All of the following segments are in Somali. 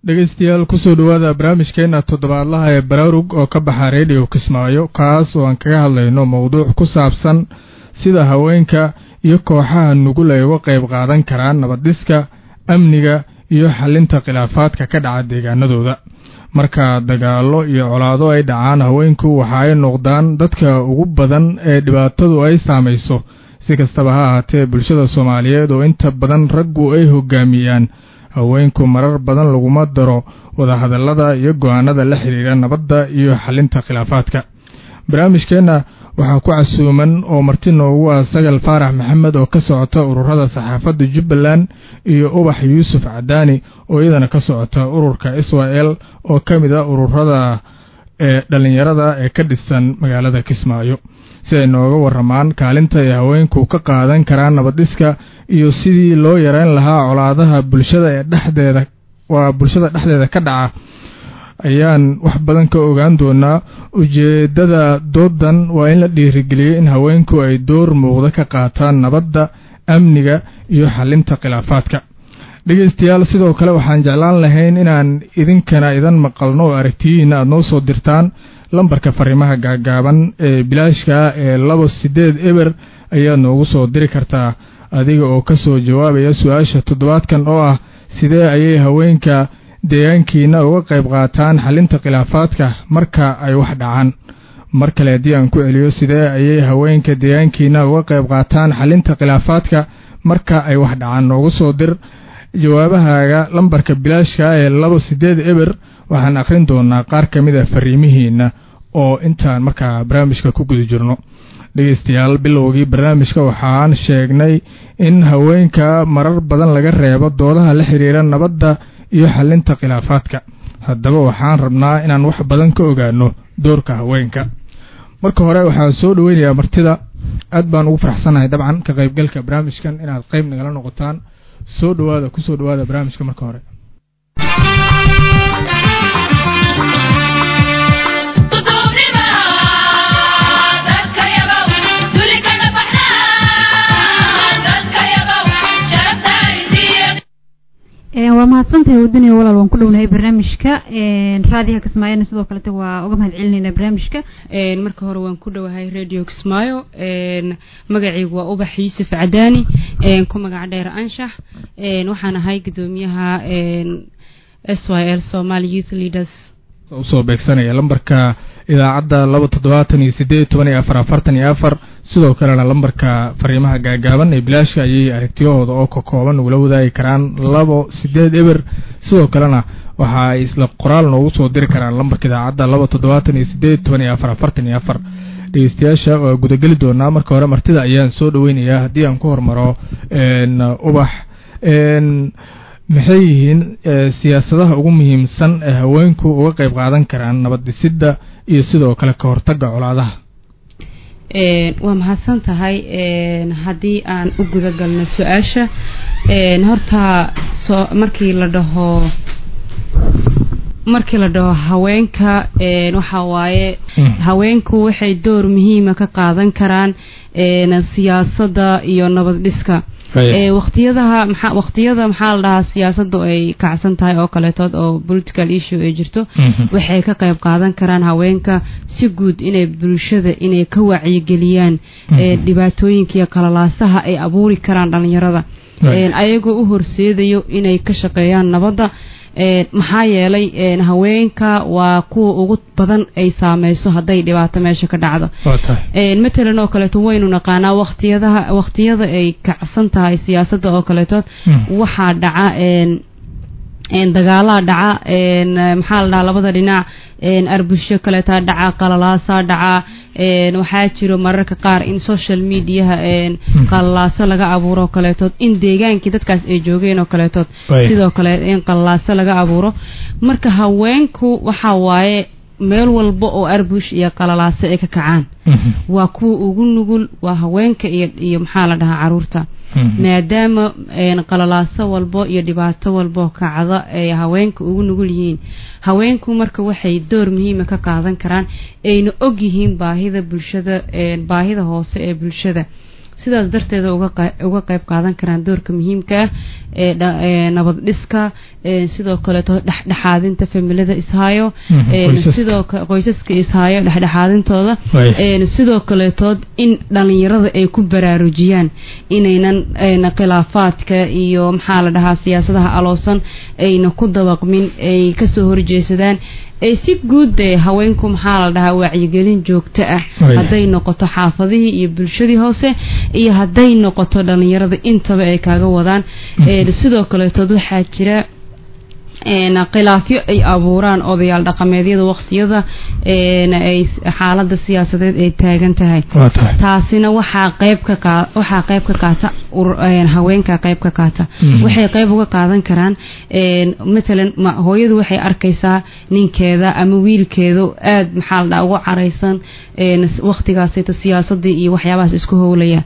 dhegeystayaal kusoo dhowaada barnaamijkeena toddobaadlaha ee baraarug oo ka baxa redio kismaayo kaas oo aan kaga hadlayno mowduuc ku saabsan sida haweenka iyo kooxaha nugul ay uga qayb qaadan karaan nabaddhiska amniga iyo xalinta khilaafaadka ka dhaca deegaanadooda marka dagaallo iyo colaado ay dhacaan haweenku waxa ay noqdaan dadka ugu badan ee dhibaatadu ay saamayso si kastaba ha ahaatee bulshada soomaaliyeed oo inta badan raggu ay hogaamiyaan haweenku marar badan laguma daro wadahadallada iyo go'aanada la xidhiidha nabadda iyo xalinta khilaafaadka barnaamijkeenna waxaa ku casuuman oo marti noogu ah sagal faarax maxamed oo ka socota ururada saxaafadda jubbaland iyo ubax yuusuf cadaani oo iyadana ka socota ururka israel oo ka mid a ururada ee dhallinyarada ee ka dhisan magaalada kismaayo si ay nooga warramaan kaalinta ay haweenku ka qaadan karaan nabaddhiska iyo sidii loo yareyn lahaa colaadaha bulshada ee dhexdeeda waa bulshada dhexdeeda ka dhaca ayaan wax badan ka ogaan doonaa ujeeddada doodan waa in la dhiirigeliyey in haweenku ay door muuqda ka qaataan nabadda amniga iyo xalinta khilaafaadka dhegeystayaal sidoo kale waxaan jeclaan lahayn inaan idinkana idan maqalno oo aragtiyihiina aad noo soo dirtaan lambarka fariimaha gaagaaban ee bilaashka ee laba siddeed eber ayaad noogu soo diri kartaa adiga oo ka soo jawaabaya su-aasha toddobaadkan oo ah sidee ayay haweenka deegaankiina uga qayb qaataan xalinta khilaafaadka marka ay wax dhacaan mar kale haddii aan ku celiyo sidee ayay haweenka deegaankiina uga qayb qaataan xalinta khilaafaadka marka ay wax dhacaan noogu soo dir jawaabahaaga lambarka bilaashka ee laba siddeed eber waxaan akhrin doonaa qaar ka mid a fariimihiina oo intaan markaa barnaamijka ku guda jirno dhegeystayaal bilowgii barnaamijka waxaan sheegnay in haweenka marar badan laga reebo doodaha la xidhiira nabadda iyo xalinta khilaafaadka haddaba waxaan rabnaa inaan wax badan ka ogaano doorka haweenka marka hore waxaan soo dhoweynayaa martida aad baan ugu faraxsanahay dabcan ka qaybgalka barnaamijkan inaad qayb nagala noqotaan soo dhowaada kusoo dhowaada barnaamijka marka hore waa mahadsantahay wadaniya walaal waan ku dhownahay barnaamijka raadiyaha kismaayona sidoo kalete waa uga mahad celinayna barnaamijka marka hore waan ku dhowahay radio kismaayo magacaygu waa ubax yuusuf cadaani ku magac dheer anshax waxaan ahay gudoomiyaha s y l somaly youth leaders usoo beegsanaya lambarka idaacadda laba toddobaatan iyo sideed toban iyo afar afartan iyo afar sidoo kalena lambarka fariimaha gaagaaban ee bilaashka ayay aragtiyahooda oo ka kooban ugula wadaagi karaan labo sideed eber sidoo kalena waxa ay isla qoraal noogu soo diri karaan lambarka idaacadda laba toddobaatan iyo sideed toban iyo afar afartan iyo afar dhegeystayaasha waa gudageli doonaa marka hore martida ayaan soo dhoweynayaa haddii aan ku hormaro ubax maxay yihiin siyaasadaha ugu muhiimsan ee haweenku uga qayb qaadan karaan nabad dhisidda iyo sidoo kale ka hortagga colaadaha waa mahadsan tahay haddii aan u guda galno su-aasha horta soo markii la dhaho markii la dhaho haweenka waxa waaye haweenku waxay door muhiima ka qaadan karaan siyaasadda iyo nabad dhiska waqtiyadaha maxaa waqtiyada maxaa la dhahaa siyaasadu ay kacsan tahay oo kaleetood oo political issue ay jirto waxay ka qayb qaadan karaan haweenka si guud inay bulshada inay ka wacyigeliyaan dhibaatooyinka iyo kalalaasaha ay abuuri karaan dhalinyarada ayagoo u horseedayo inay ka shaqeeyaan nabadda maxaa yeelay haweenka waa kuwa ugu badan ay saameyso hadday dhibaato meesha ka dhacdo matalan oo kaleeto waynu naqaanaa waqtiyadaha waqtiyada ay kacsan tahay siyaasadda oo kaleetood waxaa dhaca dagaalaa dhaca maxaa la dhahaa labada dhinac arbusho kaleetaa dhaca qalalaasaa dhaca waxaa jiro mararka qaar in social mediaha qalalaaso laga abuuro kaleetood in deegaankii dadkaas ay joogeen oo kaleetood sidoo kale in qalalaaso laga abuuro marka haweenku waxa waaye meel walba oo arbush iyo qalalaaso ay ka kacaan waa kuwa ugu nugul waa haweenka iyo iyo maxaa la dhahaa caruurta maadaama qalalaaso walbo iyo dhibaato walbo kacda ay haweenka ugu nugul yihiin haweenku marka waxay door muhiima ka qaadan karaan ayna og yihiin baahida bulshada baahida hoose ee bulshada sidaas darteeda uga qayb qaadan karaan doorka muhiimka ah ee nabad dhiska sidoo kaleeto dhexdhexaadinta familada ishaayo sidoo qoysaska ishaayo dhexdhexaadintooda sidoo kaleetood in dhalinyarada ay ku baraarujiyaan inaynan khilaafaadka iyo maxaa la dhahaa siyaasadaha aloosan ayna ku dabaqmin ay kasoo horjeesadaan ee si guud ee haweenku maxaa la dhahaa wacyigelin joogto ah hadday noqoto xaafadihii iyo bulshadii hoose iyo hadday noqoto dhalinyarada intaba ay kaaga wadaan sidoo kaleetood waxaa jira khilaafyo ay abuuraan odayaal dhaqameedyada waqtiyada ay xaalada siyaasadeed ay taagan tahay taasina waxaa qayb ka waxaa qayb ka qaata haweenka qayb ka qaata waxay qayb uga qaadan karaan matalan hooyadu waxay arkaysaa ninkeeda ama wiilkeeda aad maxaa la dhaha ugu caraysan waqtigaasayto siyaasadii iyo waxyaabahaas isku howlaya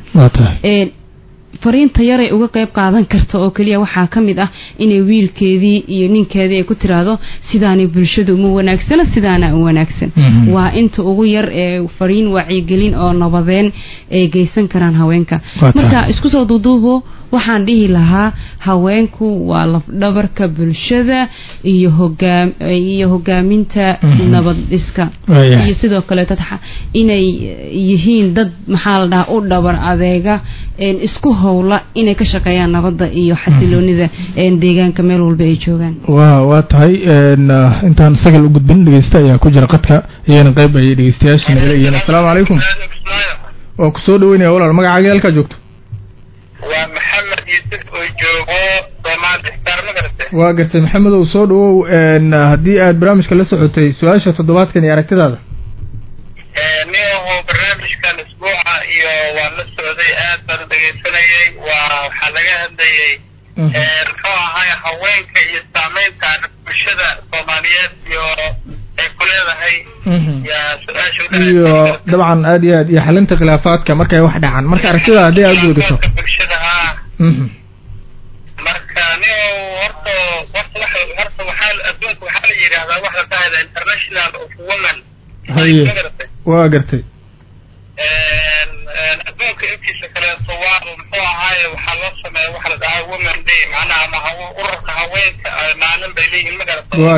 fariinta yaray uga qayb qaadan karta oo keliya waxaa ka mid ah inay wiilkeedii iyo ninkeedii ay ku tiraahdo sidaanay bulshadu uma wanaagsana sidaana u wanaagsan waa inta ugu yar ee fariin wacyigelin oo nabadeen ay geysan karaan haweenka marka isku soo duuduubo waxaan dhihi lahaa haweenku waa lafdhabarka bulshada iyo hogaam iyo hogaaminta nabad dhiska iyo sidoo kaleeto inay yihiin dad maxaa la dhahaa u dhabar adeega isku howla inay ka shaqeeyaan nabadda iyo xasiloonida deegaanka meel walba ay joogaan wa waa tahay intaan sagal u gudbin dhegeysta ayaa ku jira qadka iyana qayb ayay dhegeystayaasha nagala yihiin assalaamu calaykum waa kusoo dhaweynaya walaal magacaaga halkaa joogto waa maxamed yuusuf oo joogo soomaali star ma garate waa gartay maxamedow soo dhawow haddii aad barnaamijka la socotay su-aasha toddobaadkan iyo aragtidaada nin ahoo barnaamijkan isbuuca iyo waan la socday aad baan dhegaysanayay waa waxaa laga hadlayay muxuu ahay haweenka iyo saameynta bulshada soomaaliyeed iyo ay ku leedahay iyo dabcan aad iyo aad iyo xalinta khilaafaadka markay wax dhacaan marka aragtida haddii aad ugasho bulshada ha marka nin horta horta waxa horta waxaa adduunka waxaa la yidhaahdaa wax la dhahayda international of women haye waa gartay adduunka intiisa kaleeto waa muxuu ahaaye waxaa loo sameeya waxa la dhahaa women day macnaha ama ururka haweenka maalin bay leeyihiin ma garata waa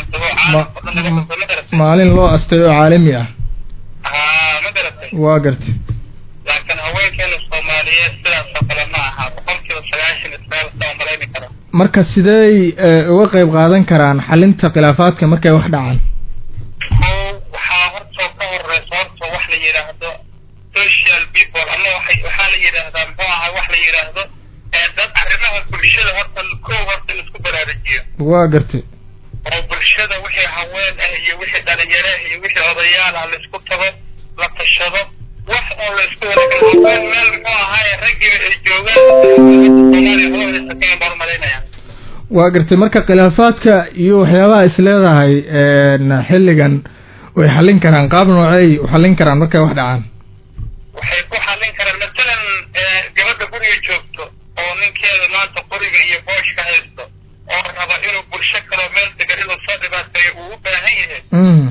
gartay maalin loo astay oo caalami ah ha ma garatay waa gartay laakiin haweenkeena soomaaliyeed sidaasoo kale ma aha boqolkiiba sagaashan ismaalsaa malayni kara marka sidey uga qayb qaadan karaan xalinta khilaafaadka markay wax dhacaan o waxaa hortoo ka horeysa horta wax la yidhaahdo social people ama waay waxaa la yidhaahdaa muxuu ahay wax la yidhaahdo dad arrimaha bulshada horta kow horta in isku baraarujiyo waa gartay oo bulshada wixii haween ah iyo wixii dhalinyaro ah iyo wixii odayaal ah laisku tago la tashado wax oo laisku wada haween meel muxuu ahaay raggii ay joogaan soomaaliya hoohaysa kenya baan umalaynaya waa gartay marka khilaafaadka iyo waxyaabaha is leedahay xilligan way xallin karaan qaab noocey u xallin karaan markay wax dhacaan waxay ku xallin karaan matalan gabadha guriga joogto oo ninkeeda maanta qoriga iyo booshka haysto oo raba inuu bulsho kaloo meel degan inuu soo dhibaateeyo uu u baahan yahay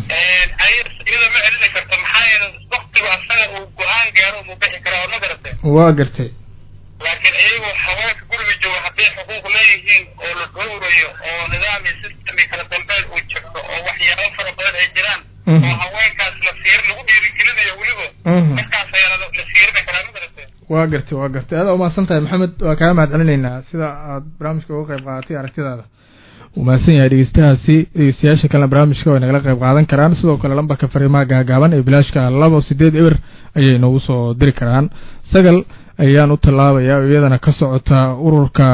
iyadoo ma celini karto maxaa yeele waktigu asaga uu go-aan gaaro mu bixi karaa oo ma garatay waa gartay laakiin iyagu haweenka guriga jooga hadday xuquuq leeyihiin oo la dhowrayo oo nidaam iyo system iyo kala dambeyn uu jirto oo waxyaabo fara badan ay jiraan oo haweenkaas la fiir lagu dhiirigelinayo weliba markaas ayaa la fiirini karaa ma garatay waa gartay waa gartay aada umahadsan tahay maxamed waa kaaga mahad celinaynaa sida aad barnaamijka uga qayb qaadatay aragtidaada uu mahadsan yahay dhegeystahaasi dhegeystayaasha kalena barnaamijka way nagala qayb qaadan karaan sidoo kale lambarka fariimaha gaagaaban ee bilaashka labo sideed eber ayay noogu soo diri karaan sagal ayaan u tallaabayaa oo iyadana ka socota ururka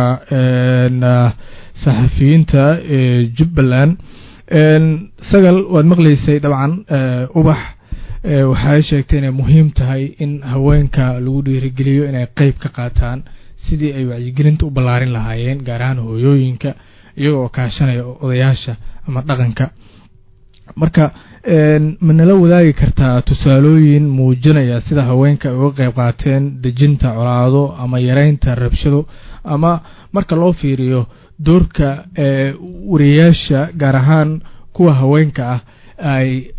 saxafiyiinta ee jubbaland sagal waad maqlaysay dabcan ubax waxay sheegtay inay muhiim tahay in haweenka lagu dhiirigeliyo inay qeyb ka qaataan sidii ay wacyigelinta u ballaarin lahaayeen gaar ahaan hooyooyinka iyagoo kaashanaya odayaasha ama dhaqanka marka ma nala wadaagi kartaa tusaalooyin muujinaya sida haweenka ay uga qayb qaateen dejinta colaado ama yareynta rabshado ama marka loo fiiriyo doorka wariyayaasha gaar ahaan kuwa haweenka ah ay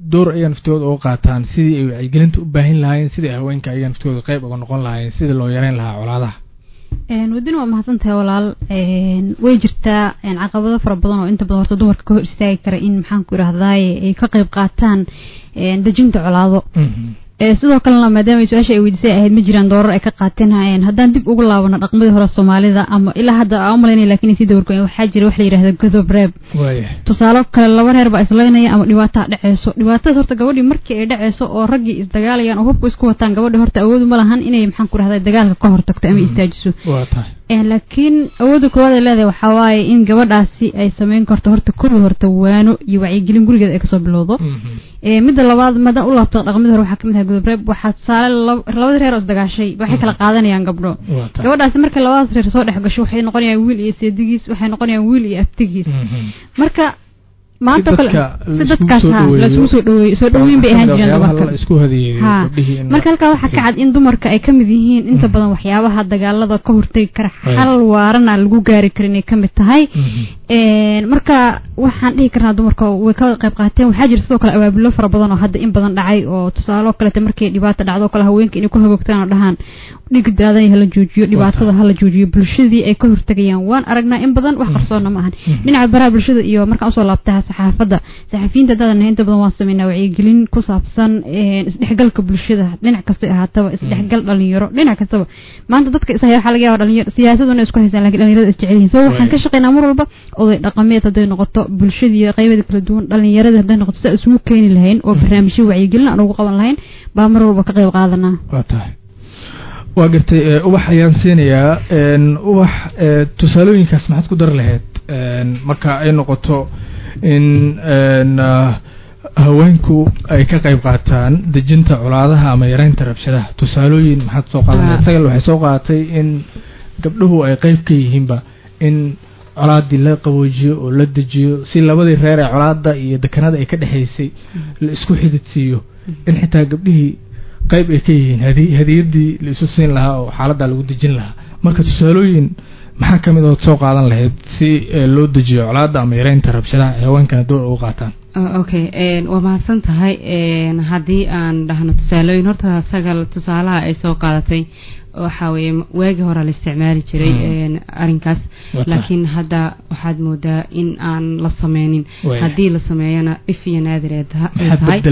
door ayaga naftooda uga qaataan sidii ay wacyigelinta u baahin lahaayeen sidii haweenka ayaga naftooda qayb uga noqon lahaayeen sidii loo yareyn lahaa colaadaha wadin waa mahadsan tahay walaal way jirtaa caqabado fara badan oo inta badan horta dumarka ka hor istaagi kara in maxaan ku idhahdaaye ay ka qayb qaataan dejinta colaado sidoo kalena maadaama su-aasha ay weydiisay ahayd ma jiraan doorar ay ka qaateen haddaan dib ugu laabano dhaqmadii hore soomaalida ama ilaa hadda aan umalaynaya lakin sii dawargoyen waxaa jira wax la yidhahda godob reeb tusaale kale laba reer baa islaynaya ama dhibaataa dhaceyso dhibaatada horta gabadhii markii ay dhaceyso oo raggii isdagaalayaan oo hubku isku wataan gabadhi horta awoodu ma lahan inay maxaan ku rahda dagaalka ka hortagto ama istaajiso laakiin awooda koowaad ay leedahay waxaa waaye in gabadhaasi ay sameyn karto horta kowi horta waano iyo wacyigelin gurigeeda ay kasoo bilowdo midda labaad maadaan u laabto dhaqmadii hore waxaa kamid ahay godob waxaa tusaale labadii reer oo isdagaashay waxay kala qaadanayaan gabdho gabadhaasi markay labadaas reer soo dhex gasho waxay noqonayaan wiil iyo seedigiis waxay noqonayaan wiil iyo aftigiis marka maanta kale si dadkaas ha laisugu soo dhaweeyo soo dhaweyn bay ahaan jireen dumarka marka halkaa waxaa ka cad in dumarka ay kamid yihiin inta badan waxyaabaha dagaalada ka hortegi kara xal waarana lagu gaari kara inay kamid tahay marka waxaan dhihi karnaa dumarka way ka qayb qaateen waxaa jira sidoo kale abaabulo fara badan oo hadda in badan dhacay oo tusaalo kaleta markay dhibaato dhacdo kale haweenka inay ku hagoogtaan oo dhahaan dhig daadan hala joojiyo dhibaatada hala joojiyo bulshadii ay ka hortegayaan waan aragnaa in badan wax qarsoona ma ahan dhinaca baraha bulshada iyo markaan usoo laabtaa saxaafadda saxafiyiinta haddaadan inta badan waan sameynaa wacyigelin ku saabsan isdhexgalka bulshada dhinac kastay ahaataba isdhexgal dhalinyaro dhinac kastaba maanta dadka ishaya waxaa laga yaaba dhalinyaro siyaasaduna isku haysaan lakin dhalinyarada isjecel yihin so waxaan ka shaqeynaa mar walba oday dhaqameed hadday noqoto bulshadii qaybeeda kala duwan dhalinyarada hadday noqoto sidaa isugu keeni lahayn oo barnaamijyo wacyigelin aan ugu qaban lahayn baa mar walba ka qayb qaadanaa waa tahay waa gartay ubax ayaan siinayaa ubax tusaalooyinkaas maxaad ku dari lahayd marka ay noqoto in haweenku ay ka qayb qaataan dejinta colaadaha ama yareynta rabshadaha tusaalooyin maxaad soo qaadan isagal waxay soo qaadatay in gabdhuhu ay qayb ka yihiinba in colaadii la qaboojiyo oo la dejiyo si labadii reer ee colaada iyo dekanada ay ka dhexaysay la isku xididsiiyo in xitaa gabdhihii qayb ay ka yihiin hadiyadii la isu siin lahaa oo xaaladaa lagu dejin lahaa marka tusaalooyin maxaa kamid ood soo qaadan lahayd si loo dejiyo colaada ama yareynta rabshadaha ee haweenkana door ugu qaataan okay waa mahadsan tahay haddii aan dhahno tusaalooyin horta sagal tusaalaha ay soo qaadatay waxa weeye waagii hore la isticmaali jiray arrinkaas laakiin hadda waxaad moodaa in aan la sameynin haddii la sameeyana dhif iyo naadir ay tahay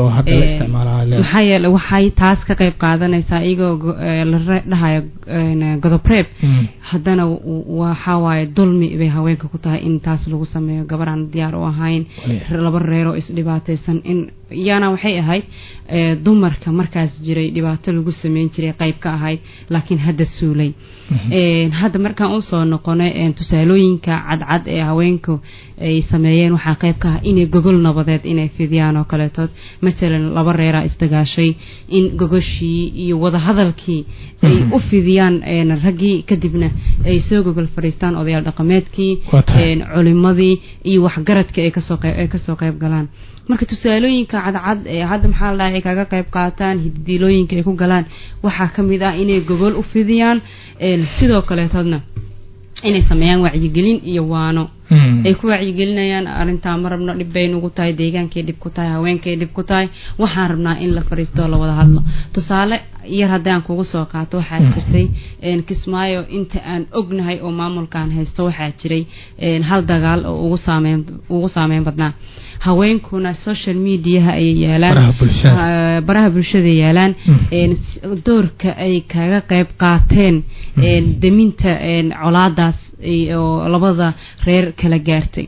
maxaa yeele waxay taas ka qayb qaadanaysaa iyagoo la dhahayo godobreeb haddana waxa waaye dulmi bay haweenka ku tahay in taas lagu sameeyo gabaraan diyaar u ahayn laba reeroo isdhibaataysan in iyana waxay ahayd dumarka markaas jiray dhibaato lagu sameyn jiray qayb ka ahayd laakiin hadda suulay hadda markaan usoo noqonay tusaalooyinka cadcad ee haweenku ay sameeyeen waxaa qayb ka ah inay gogol nabadeed inay fidiyaan oo kaleetood matalan laba reeraa isdagaashay in gogoshii iyo wadahadalkii ay u fidiyaan raggii kadibna ay soo gogol fadhiistaan odayaal dhaqameedkii culimadii iyo waxgaradka ay kasoo qayb galaan marka tusaalooyinka cadcad ee hadda maxaa la dhahay ay kaga qayb qaataan hiddiilooyinka ay ku galaan waxaa ka mid ah inay gogol u fidiyaan sidoo kaleetoodna inay sameeyaan wacyigelin iyo waano ay ku wacyigelinayaan arrintaa ma rabno dhib bay nugu tahay deegaankay dhib ku tahay haweenkay dhib ku tahay waxaan rabnaa in la fariisto la wada hadlo tusaale yar haddaan kugu soo qaato waxaa jirtay kismaayo inta aan ognahay oo maamulkaan haysto waxaa jiray hal dagaal oo ugu saameyn ugu saameyn badnaa haweenkuna social mediaha ayay yaalaan baraha bulshada yaalaan doorka ay kaga qayb qaateen deminta colaadaas oo labada reer kala gaartay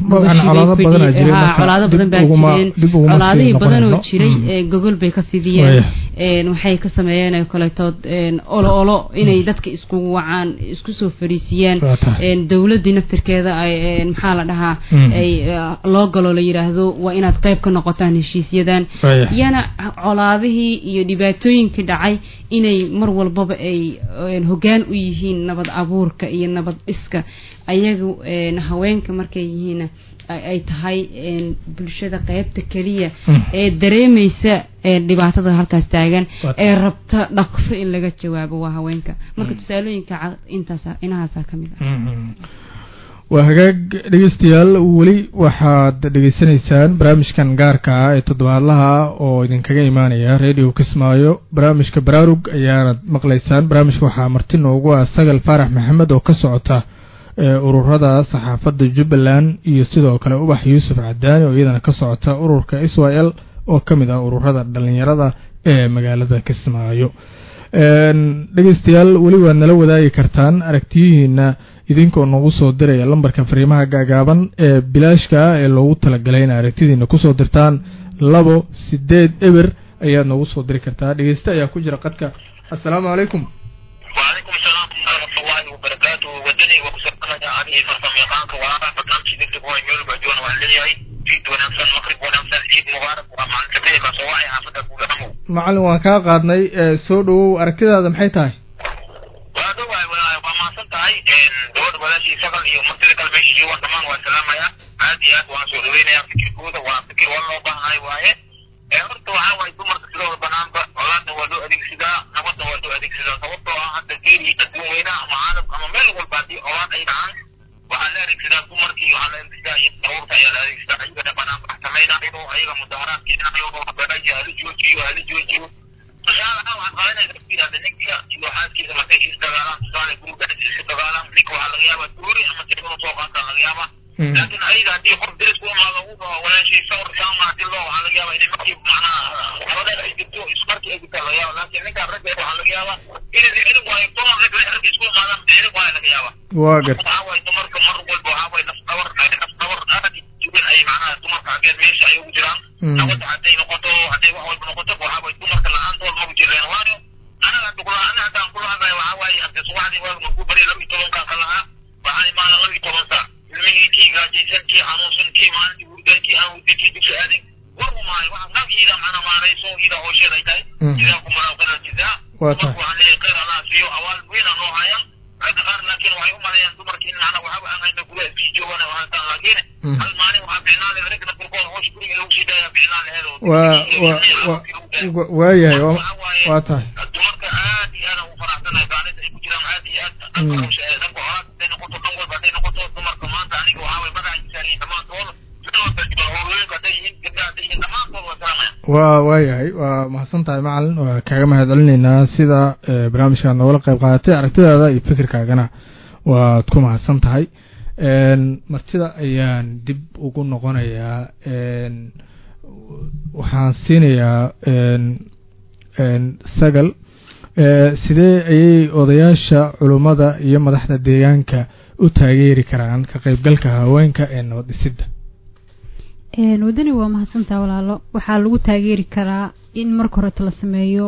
colaado badan baa jireen colaadihii badanoo jiray gogol bay ka fidiyeen waxay ka sameeyeen kaleetood olo olo inay dadka iskugu wacaan isku soo fariisiyaan dowladii naftirkeeda ay maxaa la dhahaa ay loo galo la yidhaahdo waa inaad qayb ka noqotaan heshiisyadan iyana colaadihii iyo dhibaatooyinkii dhacay inay mar walbaba ay hogaan u yihiin nabad abuurka iyo nabad dhiska ayagu haweenka markay yihiin ay tahay bulshada qaybta keliya ee dareemaysa dhibaatada halkaas taagan ee rabta dhaqso in laga jawaabo waa haweenka marka tusaalooyinka intaas inahaasa ka mid ah waa hagaag dhegeystayaal weli waxaad dhegeysanaysaan barnaamijkan gaarka ah ee toddobaadlaha oo idinkaga imaanaya radio kismaayo barnaamijka baraarug ayaanad maqlaysaan barnaamijka waxaa marti noogu ah sagal faarax maxamed oo ka socota ururada saxaafadda jubbaland iyo sidoo kale ubax yuusuf cadaani oo iyadana ka socota ururka israel oo ka mid ah ururada dhalinyarada ee magaalada kismaayo dhegeystayaal weli waad nala wadaagi kartaan aragtiyihiina idinkoo nagu soo diraya lambarka fariimaha gaagaaban ee bilaashka ah ee loogu talagalay in aragtidiina kusoo dirtaan labo sideed eber ayaad nagu soo diri kartaa dhegeyste ayaa ku jira qadka assalaamu calaykum وعليكم السلام ورحمة الله وبركاته ودني وكسبنا عليه فرصة ميقانك وعلى برنامج نكتب هو يميل بعجون وعليهي جيد ونمسن مغرب ونمسن عيد مبارك ومع الكبير كسواعي حافظة كل همو macalin waan kaa qaadnay soo dhawow aragtidaada maxay tahay وهذا هو وما صنتهاي دور بلاشي شغل يوم مثل كلمة شيء وانتمان والسلام يا عاديات وانسو دوين يا فكر كودة وفكر والله بها هاي وايه horta waxaa waaye dumarka sidooda banaanba colaadna waa loo adeegsadaa nabadna waa loo adeegsadaa sababtoo ah hadda geeli adduun weynaha ama caalamka ama meel walba haddii colaad ay dhacaan waxaa la adeegsadaa dumarkii waxaa la adeegsadaa iyo daruurta ayaa la adeegsadaa ayagana banaan bax samaynayo ayaga mudaharaad keenayo banaanka hala joojiyo hala joojiyo tusaale ahaan waxaad qaadanaysa dadkiida ninka iyo xaaskiisa markay is dagaalaan tusaale gurga is dagaalaan ninka waxaa laga yaabaa tuuri ama tirada soo qaataa laga yaabaa laakiin ayaga haddii qof deris ku imaado uu dhaho walaashay sawir saama hadii loo waxaa laga yaabaa inay markii macnaha xabadeed ay jirto ismarkii ay jirtaa laga yaaba laakiin ninkaa ragga waxaa laga yaabaa inay ficilin waayo toban rag rag isku imaadaan ficilin waayo laga yaabaa waa gar waxaa waaye dumarka mar walba waxaa waaye naf dhabar naf dhabar aad jubin ay macnaha dumarka xaggeed meesha ay ugu jiraan nabadda hadday noqoto hadday wax walba noqoto waxaa waaye dumarka la-aantood magu jireen waayo anaga hadda kula ana haddaan kula hadlayo waxaa waaye hadda subaxdii waaga markuu bari laba iyo tobankaan ka lahaa waxaan imaana laba iyo toban saac ilmihii kii gaajaysan kii xanuunsan kii maalintii hurdan kii aan hurdin kii dugsi aadin war umaayo waxa nafkiida macna maarayso ida howsheed ay tahay idaa ku maraaqada jizaa dumarku waxaan leeyahay khayr allah siiyo awaal weyna noo hayaan ragga qaar laakiin waxay u maleeyaan dumarkii in macna waxaba aan hayna gudaha iskii joogaan oo haystaan laakiin hal maalin waxaa ficnaan lehed ragna kurkood howsha guriga lagu sii daaya ficnaan lehed waa waayahay waa tahay dumarka aad iyo aad ugu faraxsanahay gaalinta ay ku jiraan aad iyo aad dhanka howsha ee dhanka horaad hadday noqoto dhan walba hadday noqoto dumarka maanta aniga waxaa way magaca jisaariyin dhammaantooda waa waayahay waa mahadsan tahay macalin waa kaaga mahad celinaynaa sida barnaamijkaa noogala qayb qaadatay aragtidaada iyo fikirkaagana waad ku mahadsan tahay martida ayaan dib ugu noqonayaa waxaan siinayaa sagal sidee ayay odayaasha culummada iyo madaxda deegaanka u taageeri karaan ka qaybgalka haweenka ee nabad dhisidda wadani waa mahadsantaha walaalo waxaa lagu taageeri karaa in marka horeto la sameeyo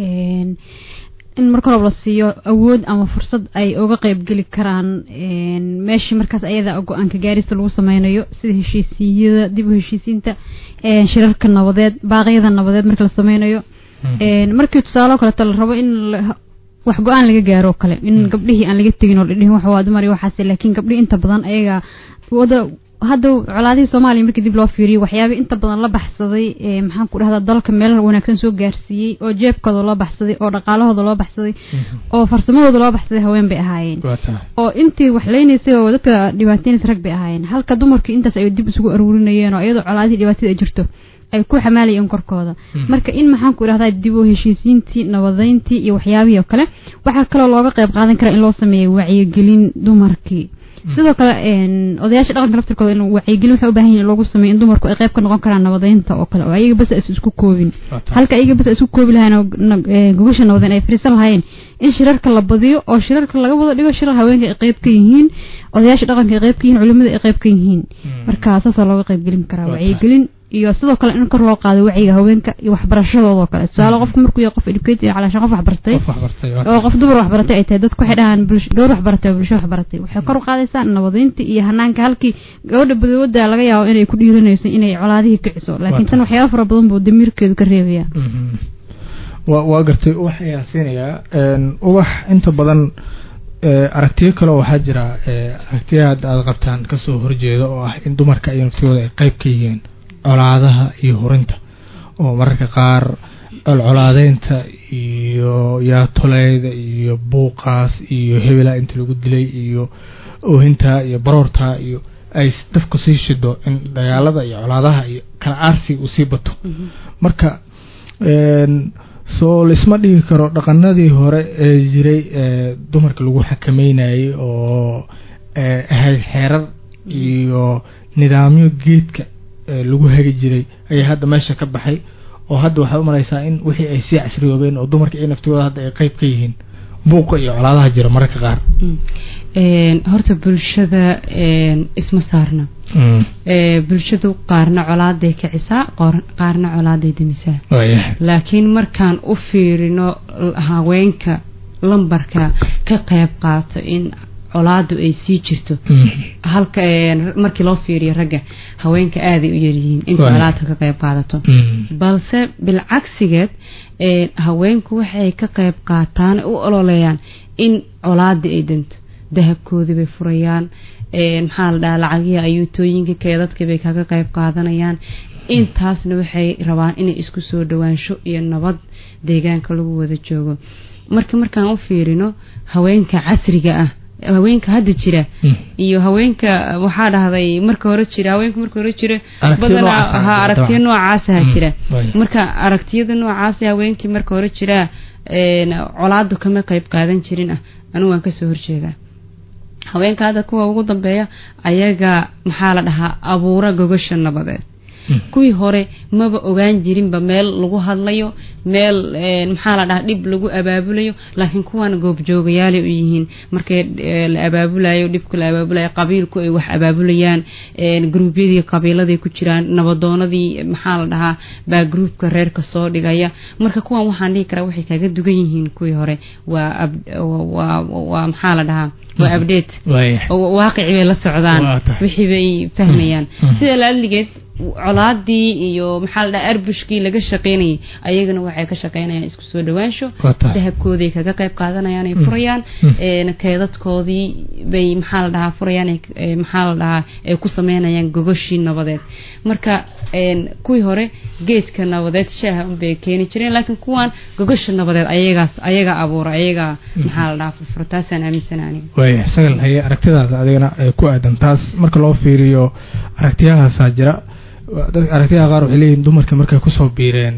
in marka horeba la siiyo awood ama fursad ay uga qeybgeli karaan meeshii markaas ayada go-aanka gaarista lagu sameynayo sida heshiisiyada dib u heshiisiinta shirarka nabadeed baaqyada nabadeed marka la sameynayo markii tusaale kaleeto la rabo in wax go-aan laga gaaro o kale in gabdhihii aan laga tegin oo dhidhihin wax waa dumar iyo waxaas laakiin gabdhihii inta badan ayaga wada hadda colaadihii soomaaliya markii dib loo fiiriyo waxyaaba inta badan la baxsaday maxaan ku dhahdaa dalka meel wanaagsan soo gaarsiiyey oo jeebkooda loo baxsaday oo dhaqaalahooda loo baxsaday oo farsamadooda loo baxsaday haween bay ahaayeen oo intii wax leynaysay oo dadka dhibaataynaysa rag bay ahaayeen halka dumarkii intaas ay dib isugu aruurinayeen oo iyadoo colaadihii dhibaatada ay jirto ay ku xamaalayeen korkooda marka in maxaan ku idhahdaa dib u heshiisiintii nabadeyntii iyo waxyaabihii oo kale waxaa kaloo looga qayb qaadan karaa in loo sameeyo wacyigelin dumarkii sidoo kale odayaasha dhaqanka laftirkooda in wacyigelin waxay u baahan yihin in loogu sameeyo in dumarku ay qayb ka noqon karaan nabadeynta oo kale oo ayaga bas is isku koobin halka ayaga bas isku koobi lahayn oo gogasha nabadeyn ay fariisan lahaayeen in shirarka la badiyo oo shirarka laga wada dhigo shirar haweenka ay qayb ka yihiin odayaasha dhaqanka ay qayb ka yihiin culimada ay qayb ka yihiin marka saasaa looga qaybgelin karaa wacyigelin iyo sidoo kale in kor loo qaado wacyiga haweenka iyo waxbarashadooda kale tusaale qofku markuu yahay qof educated calaashan qof waxbartay oo qof dumar waxbaratay ay tahay dadku waxay dhahaan gabadh waxbaratay oo bulsho waxbaratay waxay kor u qaadaysaa nabadeynta iyo hanaanka halkii gabadha badawada laga yaabo inay ku dhiiranayso inay colaadihii kiciso laakiin tan waxyaaba fara badan buu damiirkeedu ka reebaya waa gartay ubax ayaan siinayaa ubax inta badan aragtiyo kale waxaa jira aragtiya hadda aad qabtaan kasoo horjeeda oo ah in dumarka iyo naftooda ay qayb ka yihiin colaadaha iyo hurinta oo mararka qaar colcolaadeynta iyo yaatoleyda iyo buuqaas iyo hebelaa inta lagu dilay iyo oohintaa iyo baroortaa iyo ay dafku sii shido in dagaalada iyo colaadaha iyo kala aarsiga uu sii bato marka soo laisma dhigi karo dhaqanadii hore ee jiray ee dumarka lagu xakameynayay oo ahayd xeerar iyo nidaamyo geedka lagu hagi jiray ayaa hadda meesha ka baxay oo hadda waxaad u malaysaa in wixii ay sii casriyoobeen oo dumarka iyo naftigooda hadda ay qeyb ka yihiin buuqa iyo colaadaha jira mararka qaar horta bulshada isma saarna bulshadu qaarna colaaday kicisaa qaarna colaaday demisaa laakiin markaan u fiirino haweenka lambarka ka qayb qaato in colaadu ay sii jirto halka markii loo fiiriyo ragga haweenka aaday u yaryihiin inta colaadka ka qayb qaadato balse bilcagsigeed haweenku waxay ka qayb qaataan u ololeeyaan in colaadii ay danto dahabkoodii bay furayaan maxaa la dhahaa lacagihii ayuutooyinka keedadkii bay kaga qayb qaadanayaan intaasna waxay rabaan inay isku soo dhawaansho iyo nabad deegaanka lagu wada joogo marka markaan u fiirino haweenka casriga ah haweenka hadda jira iyo haweenka waxaa dhahday marka hore jira haweenka marka hore jira badanaa aragtiyo noocaasa jira marka aragtiyada noocaasa haweenkii marka hore jira colaadu kama qayb qaadan jirin ah anigu waan kasoo horjeedaa haweenka hadda kuwa ugu dambeeya ayaga maxaa la dhahaa abuura gogasha nabadeed kuwii hore maba ogaan jirinba meel lagu hadlayo meel maxaa la dhahaa dhib lagu abaabulayo laakiin kuwan goobjoogayaalay u yihiin markay la abaabulayo dhibka la abaabulayo qabiilku ay wax abaabulayaan gruubyadii qabiiladay ku jiraan nabadoonadii maxaa la dhahaa baa gruubka reerka soo dhigaya marka kuwan waxaan dhihi karaa waxay kaga dugan yihiin kuwii hore waa waa maxaa la dhahaa waa update waaqici bay la socdaan wixii bay fahmayaan sida laadligeed colaadii iyo maxaa la dhaha arbushkii laga shaqeynayay ayagana waxay ka shaqeynayaan isku soo dhawaansho dahabkooday kaga qayb qaadanayaan ay furayaan keedadkoodii bay maxaa la dhahaa furayaan maxaa la dhahaa ay ku sameynayaan gogoshii nabadeed marka kuwii hore geedka nabadeed shaaha unbay keeni jireen laakiin kuwan gogosha nabadeed ayagaas ayaga abuura ayaga maxaa la dhahaa furfura taasaan aaminsana aniga waaya sagal haye aragtidaada adigana ku aadan taas marka loo fiiriyo aragtiyahaasaa jira aragtiyaha qaar waxay leeyihin dumarka markay kusoo biireen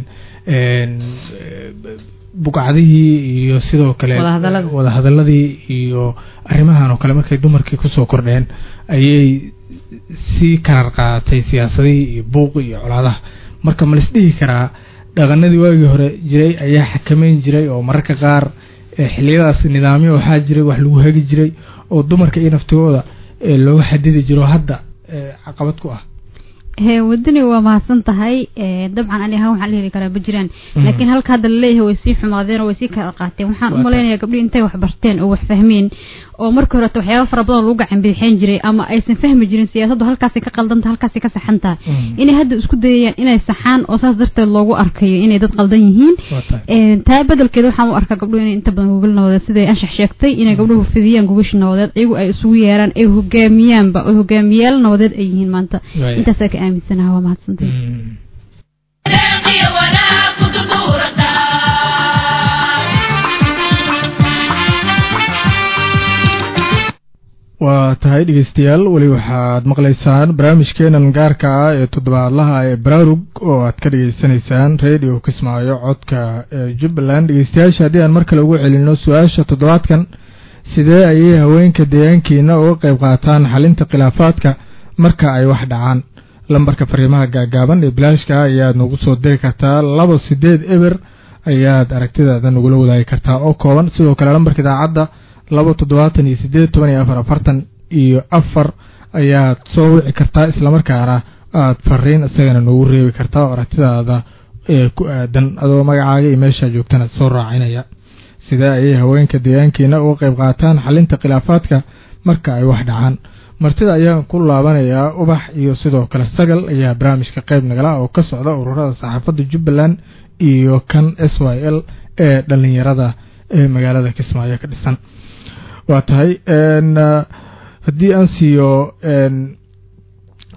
bugcadihii iyo sidoo kale wadahadaladii iyo arrimahan oo kale markay dumarkii kusoo kordheen ayay sii karar qaadatay siyaasadihii iyo buuqi iyo colaadaha marka ma laisdhihi karaa dhaqanadii waagii hore jiray ayaa xakameyn jiray oo mararka qaar xiliyadaas nidaamyo waxaa jiray wax lagu hagi jiray oo dumarka iyo naftigooda looga xadidi jiro hadda caqabad ku ah wadani waa mahadsan tahay dabcan ani ahaan waxaan la heli karaa ma jiraan laakiin halka hadda laleeyahay way sii xumaadeen oo way sii kala qaateen waxaan u malaynayaa gabdhii intay wax barteen oo wax fahmeen oo marka horeta waxyaaba fara badan lagu gacan bidixeen jiray ama aysan fahmi jirin siyaasaddu halkaasay ka qaldanta halkaasay ka saxantaa inay hadda isku dayayaan inay saxaan oo saas darteed loogu arkayo inay dad qaldan yihiin taa bedelkeeda waxaan u arkaa gabdhuhu inay inta badan gogol nabadeed siday anshax sheegtay inay gabdhuhu fidiyaan gogashi nabadeed iyagu ay isugu yeeraan ay hogaamiyaanba oo hogaamiyaal nabadeed ay yihiin maanta intaasaa ka aaminsanaha waa mahadsantay waa tahay dhegeystayaal weli waxaad maqlaysaan barnaamijkeenan gaarka ah ee toddobaadlaha ee baraarug oo aad ka dhegeysanaysaan radio kismaayo codka ee jubbaland dhegeystayaasha haddii aan mar kale ugu celino su-aasha toddobaadkan sidee ayay haweenka deegaankeena uga qayb qaataan xalinta khilaafaadka marka ay wax dhacaan lambarka fariimaha gaagaaban ee bilaashka ah ayaad nagu soo diri kartaa laba sideed eber ayaad aragtidaada nagula wadaagi kartaa oo kooban sidoo kale lambarka idaacadda laba toddobaatan iyo sideed toban iyo afar afartan iyo afar ayaad soo wici kartaa islamarkaana aad fariin isagana noogu reebi kartaa oo aragtidaada ee ku aadan adoo magacaaga iyo meeshaa joogtana soo raacinaya sidee ayay haweenka deegaankeena uga qayb qaataan xalinta khilaafaadka marka ay wax dhacaan martida ayaan ku laabanayaa ubax iyo sidoo kale sagal ayaa barnaamijka qayb nagala oo ka socda ururada saxaafadda jubbaland iyo kan s y l ee dhalinyarada ee magaalada kismaayo ka dhisan waa tahay haddii aan siiyo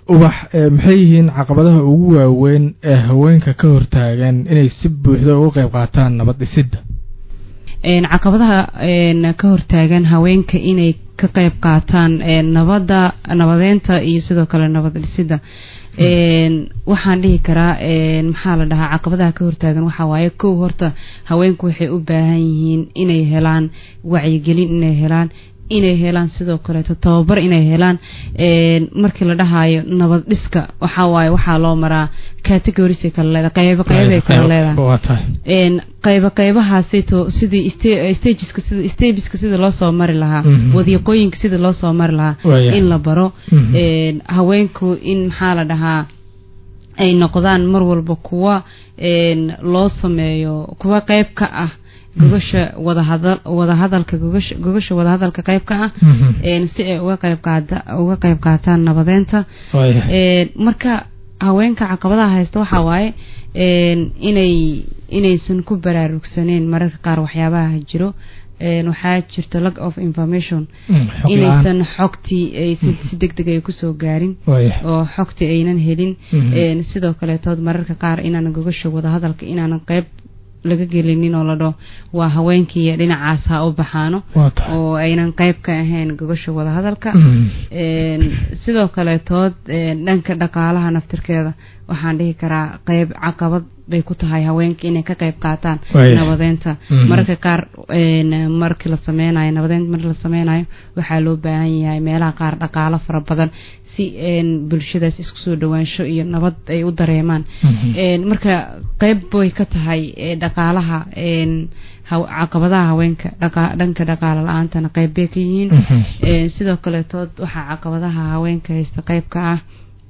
ubax maxay yihiin caqabadaha ugu waaweyn ee haweenka ka hortaagan inay si buuxda uga qayb qaataan nabad dhisidda caqabadaha ka hortaagan haweenka inay ka qayb qaataan nabadda nabadeynta iyo sidoo kale nabad dhisidda waxaan dhihi karaa maxaa la dhahaa caqabadaha ka hortaagan waxaa waaye kow horta haweenku waxay u baahan yihiin inay helaan wacyigelin inay helaan inay helaan sidoo kaleeto tababar inay helaan markii la dhahayo nabad dhiska waxaa waaye waxaa loo maraa categorisay kala leedahay qaybo qaybay kala leedahay qaybo qaybahaasayto sidii stageska sida stageska sida loo soo mari lahaa wadiiqooyinka sida loo soo mari lahaa in la baro haweenku in maxaa la dhahaa ay noqdaan mar walba kuwa loo sameeyo kuwa qayb ka ah gogasha wadahadal wadahadalka gogasha gogasha wadahadalka qayb ka ah si ay uga qayb qaata uga qayb qaataan nabadeynta marka haweenka caqabadaha haysta waxaa waaye inay inaysan ku baraarugsaneen mararka qaar waxyaabaha jiro waxaa jirta lack of information inaysan xogtii ay si deg deg ay kusoo gaarin oo xogtii aynan helin sidoo kaleetood mararka qaar inaan gogasha wadahadalka inaanan qayb laga gelinin oo la dhaho waa haweenkii dhinacaas ha u baxaano oo aynan qayb ka ahayn gogasha wadahadalka sidoo kaleetood dhanka dhaqaalaha naftirkeeda waxaan dhihi karaa qayb caqabad bay ku tahay haweenka inay ka qayb qaataan nabadeynta mararka qaar markii la sameynayo nabadeynta markii la sameynayo waxaa loo baahan yahay meelaha qaar dhaqaalo fara badan si bulshadaas isku soo dhawaansho iyo nabad ay u dareemaan marka qayb bay ka tahay dhaqaalaha caqabadaha haweenka dhanka dhaqaalo la-aantana qayb bay ka yihiin sidoo kaleetood waxaa caqabadaha haweenka haysta qayb ka ah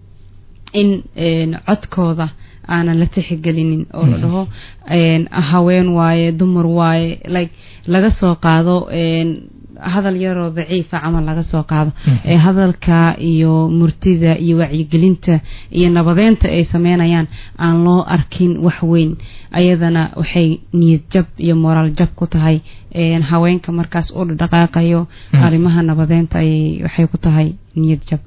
in codkooda aanan la tixigelinin oo la dhaho haween waaye dumar waaye like laga soo qaado hadal yaroo daciifa camal laga soo qaado ee hadalka iyo murtida iyo wacyigelinta iyo nabadeynta ay sameynayaan aan loo arkin wax weyn ayadana waxay niyad jab iyo moraal jab ku tahay haweenka markaas u dhaqaaqayo arrimaha nabadeynta ayay waxay ku tahay niyad jab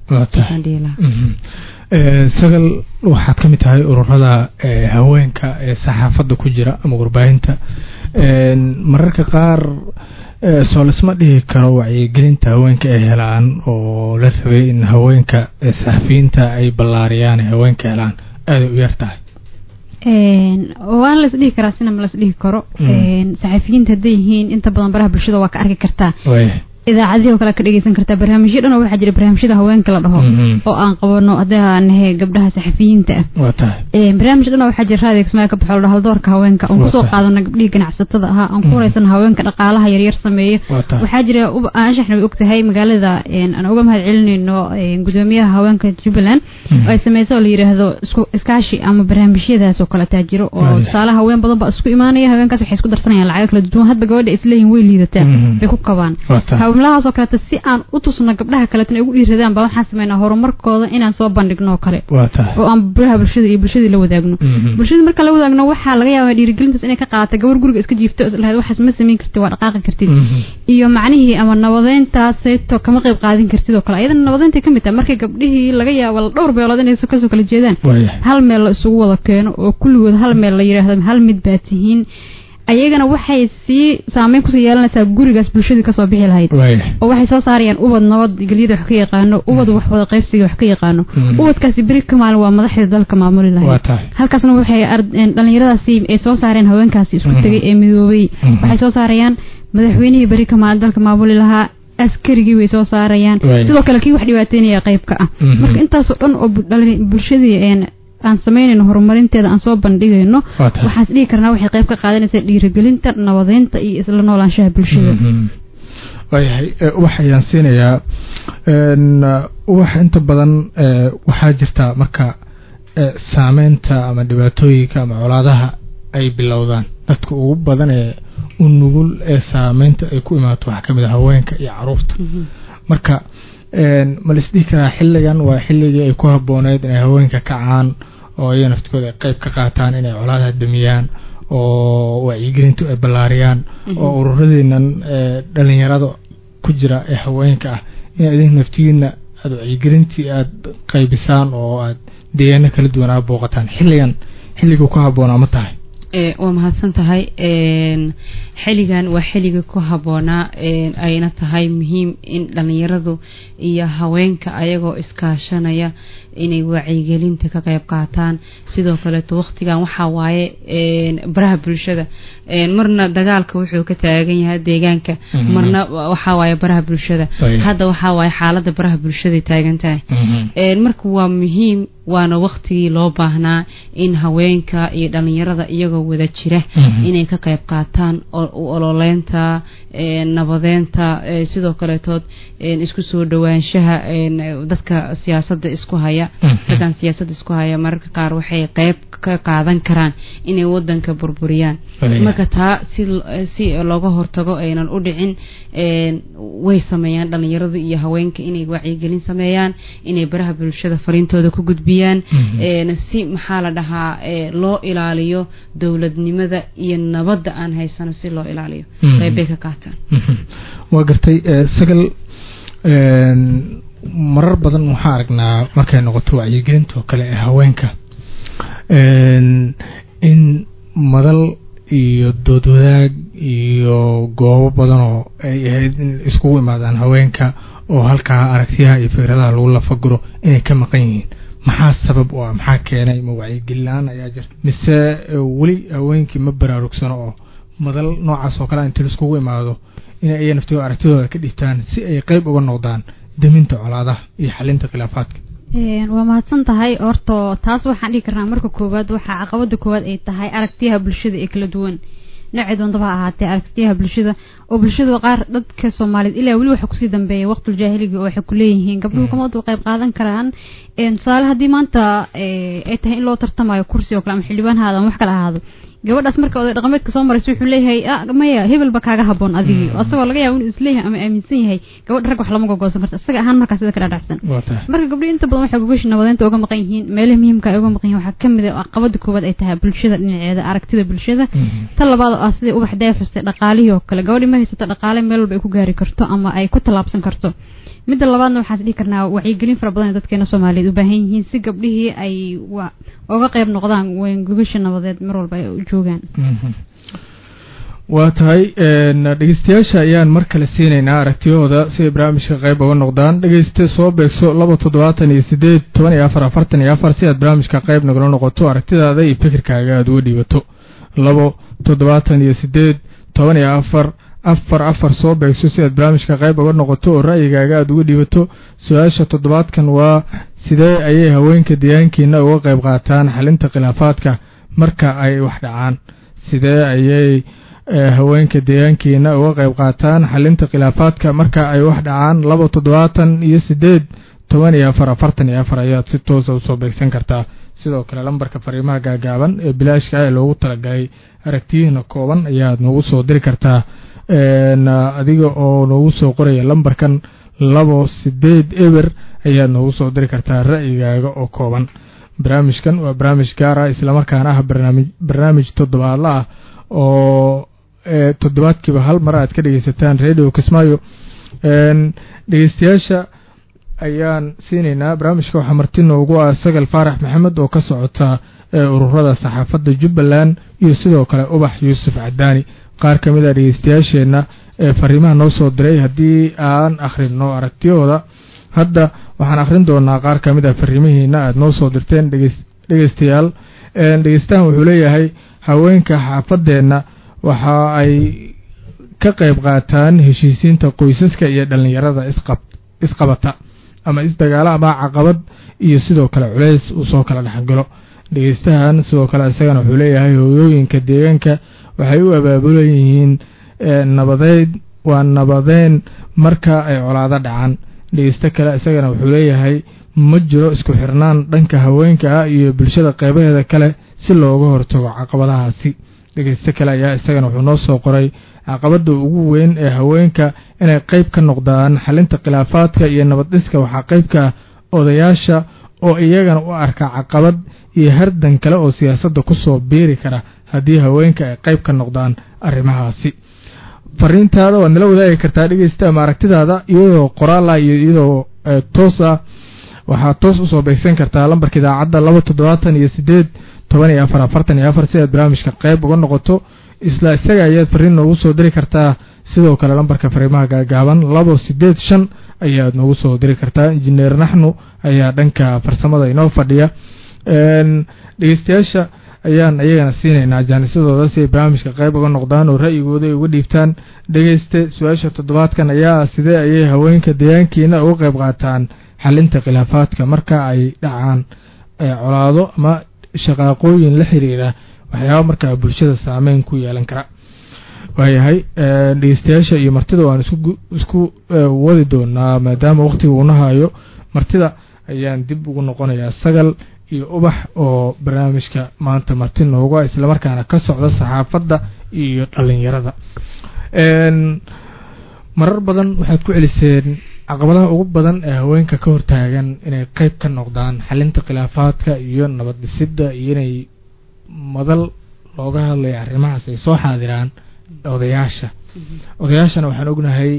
sagal waxaad ka mid tahay ururada haweenka ee saxaafadda ku jira ama warbaahinta mararka qaar soo lasma dhihi karo wacyigelinta haweenka ay helaan oo la rabay in haweenka saxafiyiinta ay ballaariyaan haweenka helaan aaday u yar tahay waan las dhihi karaa sina ma las dhihi karo saxafiyiinta hadday yihiin inta badan baraha bulshada waa ka arki kartaa idaacadihii oo kale ka dhegeysan kartaa barnaamijyo dhan oo waxaa jira barnaamijyada haweenka la dhaho oo aan qabano haddii aan nahay gabdhaha saxafiyiinta ah barnaamij dhan oo waxaa jira raadiga kismaayo ka baxo la dhaho haldoorka haweenka aan kusoo qaadano gabdhihii ganacsatada ahaa aan ku horeysano haweenka dhaqaalaha yaryar sameeyo waxaa jira anshaxna way ogtahay magaalada aan uga mahad celinayno gudoomiyaha haweenka jubbaland ay sameyso oo la yidhaahdo iskaashi ama barnaamijyadaas oo kale taa jiro oo tusaale haween badan baa isku imaanaya haweenkaas waxay isku darsanayaan lacago kala duwan hadba gabadha isleeyihin way liidataa bay ku kabaan hawlahaasoo kaleeto si aan u tusno gabdhaha kaleetona ay ugu dhiiradaan baa waxaan sameynaa horumarkooda inaan soo bandhigno oo kale oo aan baraha bulshada iyo bulshadii la wadaagno bulshadii marka la wadaagno waxaa laga yaabaa dhiirigelintaas inay ka qaadata gabar guriga iska jiifto lahayd waxaas ma samayn kartid waa dhaqaaqi kartid iyo macnihii ama nabadeyntaasayto kama qayb qaadin kartid oo kale ayadana nabadeynta kamid tahay markay gabdhihii laga yaabo dhowr beelood inay kasoo kala jeedaan hal meel la isugu wada keeno oo kulligood hal meel la yidhaahdo hal mid baa tihiin ayagana waxay sii saameyn kusii yeelanaysaa gurigaas bulshadii kasoo bixi lahayd oo waxay soo saarayaan ubad nabad gelyada wax ka yaqaano ubad wax wada qaybsiga wax ka yaqaano ubadkaasi beri ka maalin waa madaxda dalka maamuli lahayd halkaasna waxay dhalinyaradaasi ay soo saareen haweenkaasi isku tegay ee midoobay waxay soo saarayaan madaxweynihii beri ka maalin dalka maamuli lahaa askarigii way soo saarayaan sidoo kale kii wax dhibaateynaya qaybka ah marka intaasoo dhan oo bulshadii aan samaynayno horumarinteeda aan soo bandhigayno waxaan is dhihi karnaa waxay qayb ka qaadanaysaa dhiirigelinta nabadeynta iyo isla noolaanshaha bulshada waayahay waxayaan siinayaa wax inta badan waxaa jirta marka saameynta ama dhibaatooyinka ama colaadaha ay bilowdaan dadka ugu badan ee u nugul ee saameynta ay ku imaato waxaa kamid a haweenka iyo caruurta marka ma laisdhihi karaa xilligan waa xilligii ay ku habooneyd inay haweenka kacaan oo iyaga naftikooda ay qayb ka qaataan inay colaadaha damiyaan oo wacyigelintu ay ballaariyaan oo ururadiinan dhalinyarada ku jira ee haweenka ah in idinka naftigiina aada wacyigelintii aada qaybisaan oo aada deegaano kala duwan aa booqataan xilligan xilligii ku habboonaa ma tahay waa mahadsan tahay xilligan waa xilliga ku habboonaa ayna tahay muhiim in dhalinyaradu iyo haweenka ayagoo iskaashanaya inay wacyigelinta ka qayb qaataan sidoo kaleeto waqtigan waxaa waaye baraha bulshada marna dagaalka wuxuu ka taagan yahay deegaanka marna waxaa waaye baraha bulshada hadda waxaa waaye xaalada baraha bulshaday taagan tahay marka waa muhiim waana waqtigii loo baahnaa in haweenka iyo dhalinyarada iyagoo wada jira inay ka qayb qaataan ololeynta nabadeynta sidoo kaleetood isku soo dhowaanshaha dadka siyaasada isku haya dadkan siyaasada isku haya mararka qaar waxay qayb ka qaadan karaan inay wadanka burburiyaan marka taa si si looga hortago aynan u dhicin way sameeyaan dhalinyaradu iyo haweenka inay wacyigelin sameeyaan inay baraha bulshada fariintooda ku gudbiyaan si maxaa la dhahaa loo ilaaliyo dowladnimada iyo nabadda aan haysano si loo ilaaliyo qeybbay ka qaataan waa gartay sagal marar badan waxaa aragnaa markay noqoto wacyigelinta oo kale ee haweenka in madal iyo dood wadaag iyo goobo badan oo ay ahayd in iskugu imaadaan haweenka oo halkaa aragtiyaha iyo fikradaha lagu lafaguro inay ka maqan yihiin maxaa sabab u ah maxaa keenay ma wacyigelin la-aan ayaa jirta mise weli haweenkii ma baraarugsano oo madal noocaas oo kale intii laiskugu imaado in ay naftigo aragtidooda ka dhigtaan si ay qeyb uga noqdaan daminta colaadaha iyo xalinta khilaafaadka waa mahadsan tahay horto taas waxaan dhihi karnaa marka koowaad waxaa caqabada koowaad ay tahay aragtiyaha bulshada ee kala duwan noocii doontaba ha ahaatee aragtiyaha bulshada oo bulshada qaar dadka soomaaliyeed ilaa weli waxa kusii dambeeya waqtul jaahiliga oo waxay kuleeyihiin gabdhuhu kamadu qayb qaadan karaan tusaale haddii maanta ay tahay in loo tartamayo kursi oo kale ama xildhibaan haado ama wax kale ahaado gabadhaas marka oday dhaqameedka soo maraysa wuxuu leeyahay maya hebelba kaaga haboon adigii asagoo laga yaabo inuu isleeyahay ama aaminsan yahay gabadha rag wax lama gogoosan karta isaga ahaan markaa sida ka dhadhacsan marka gabdhihi inta badan waxay gogoshi nabadeynta uga maqan yihiin meelaha muhiimka ay uga maqan yihin waxaa kamid a caqabada koowaad ay tahay bulshada dhinaceeda aragtida bulshada ta labaad oo ah sidai ubax deefustay dhaqaalihii oo kale gabadhi ma haysato dhaqaale meel walba ay ku gaari karto ama ay ku tallaabsan karto midda labaadna waxaan dhihi karnaa wacyigelin fara badan ee dadkeena soomaaliyeed u baahan yihiin si gabdhihii ay uga qayb noqdaan gogasha nabadeed mar walba ay u joogaan waa tahay dhegeystayaasha ayaan mar kale siinaynaa aragtiyahooda si ay barnaamijka qayb uga noqdaan dhegeyste soo beegso laba toddobaatan iyo sideed toban iyo afar afartan iyo afar si aad barnaamijka qayb nagala noqoto aragtidaada iyo fikirkaaga aada uga dhiibato labo toddobaatan iyo sideed toban iyo afar afar afar soo beegso si aad barnaamijka qayb uga noqoto oo ra'yigaaga aada uga dhiibato su-aasha toddobaadkan waa sidee ayay haweenka deegaankiina uga qayb qaataan xalinta khilaafaadka marka ay wax dhacaan sidee ayay haweenka deegaankiina uga qayb qaataan xalinta khilaafaadka marka ay wax dhacaan laba toddobaatan iyo sideed toban iyo afar afartan iyo afar ayaad si toosa usoo beegsan kartaa sidoo kale lambarka fariimaha gaagaaban ee bilaashka ee loogu talagalay aragtiyihiina kooban ayaad noogu soo diri kartaa adiga oo noogu soo qoraya lambarkan labo sideed eber ayaad noogu soo diri kartaa ra'yigaaga oo kooban barnaamijkan waa barnaamij gaar ah islamarkaana ah barnaamij barnaamij toddobaadla ah oo toddobaadkiiba hal mar aad ka dhegeysataan radio kismaayo dhegeystayaasha ayaan siinaynaa barnaamijka waxaa marti noogu ah sagal faarax maxamed oo ka socota ururada saxaafadda jubbaland iyo sidoo kale ubax yuusuf cadaani qaar ka mid a dhegeystayaasheenna ee fariimaha noo soo diray haddii aan akhrino aragtiyahooda hadda waxaan akhrin doonaa qaar ka mid a fariimihiina aada noo soo dirteen dhegeystayaal dhegeystahan wuxuu leeyahay haweenka xaafadeenna waxa ay ka qayb qaataan heshiisiinta qoysaska iyo dhallinyarada isqabata ama isdagaalo ama caqabad iyo sidoo kale culeys uu soo kala dhexgalo dhegeystahan sidoo kale isagana wuxuu leeyahay hooyooyinka deegaanka waxay u abaabulan yihiin nabadeyd waa nabadeyn marka ay colaado dhacaan dhegeysto kale isagana wuxuu leeyahay ma jiro isku xirnaan dhanka haweenka ah iyo bulshada qeybaheeda kale si looga hortago caqabadahaasi dhegeysto kale ayaa isagana wuxuu noo soo qoray caqabada ugu weyn ee haweenka inay qeyb ka noqdaan xalinta khilaafaadka iyo nabaddhiska waxaa qeybka odayaasha oo iyagana u arka caqabad iyo hardan kale oo siyaasadda kusoo biiri kara haddii haweenka ay qeyb ka noqdaan arrimahaasi fariintaada waad nala wadaagi kartaa dhegeysta ama aragtidaada iyadoo qoraala iyo iyadoo toos ah waxaad toos usoo beegsan kartaa lambarka idaacadda laba toddobaatan iyo sideed toban iyo afar afartan iyo afar si aad barnaamijka qayb uga noqoto isla isaga ayaad fariin noogu soo diri kartaa sidoo kale lambarka fariimaha gaagaaban labo sideed shan ayaad noogu soo diri kartaa injineer naxnu ayaa dhanka farsamada inoo fadhiya dhegeystayaasha ayaan iyagana siinaynaa jaanisadooda si ay barnaamijka qayb uga noqdaan oo ra'yigooda ay uga dhiibtaan dhegeyste su-aasha toddobaadkan ayaa sidee ayay haweenka deegaankiina uga qayb qaataan xalinta khilaafaadka marka ay dhacaan colaado ama shaqaaqooyin la xiriira waxyaaba markaa bulshada saameyn ku yeelan kara waayahay dhegeystayaasha iyo martida waan isku isku wadi doonaa maadaama waqtiga uuna hayo martida ayaan dib ugu noqonayaa sagal iyo ubax oo barnaamijka maanta marti nooga islamarkaana ka socda saxaafadda iyo dhalinyarada marar badan waxaad ku celiseen caqabadaha ugu badan ee haweenka ka hortaagan inay qeyb ka noqdaan xalinta khilaafaadka iyo nabad dhisidda iyo inay madal looga hadlaya arrimahaas ay soo xaadiraan odayaasha odayaashana waxaan ognahay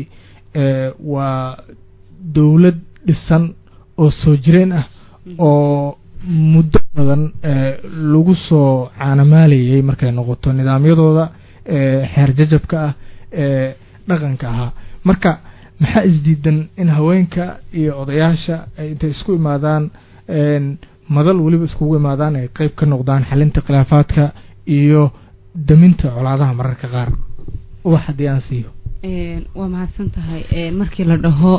waa dowlad dhisan oo soo jireen ah oo muddo badan lagu soo caanamaalayay markay noqoto nidaamyadooda xeer jajabka ah ee dhaqanka ahaa marka maxaa isdiidan in haweenka iyo odayaasha ay intay isku imaadaan madal weliba iskugu imaadaan ay qeyb ka noqdaan xalinta khilaafaadka iyo daminta colaadaha mararka qaar ubax haddii aan siiyo waa mahadsan tahay markii la dhaho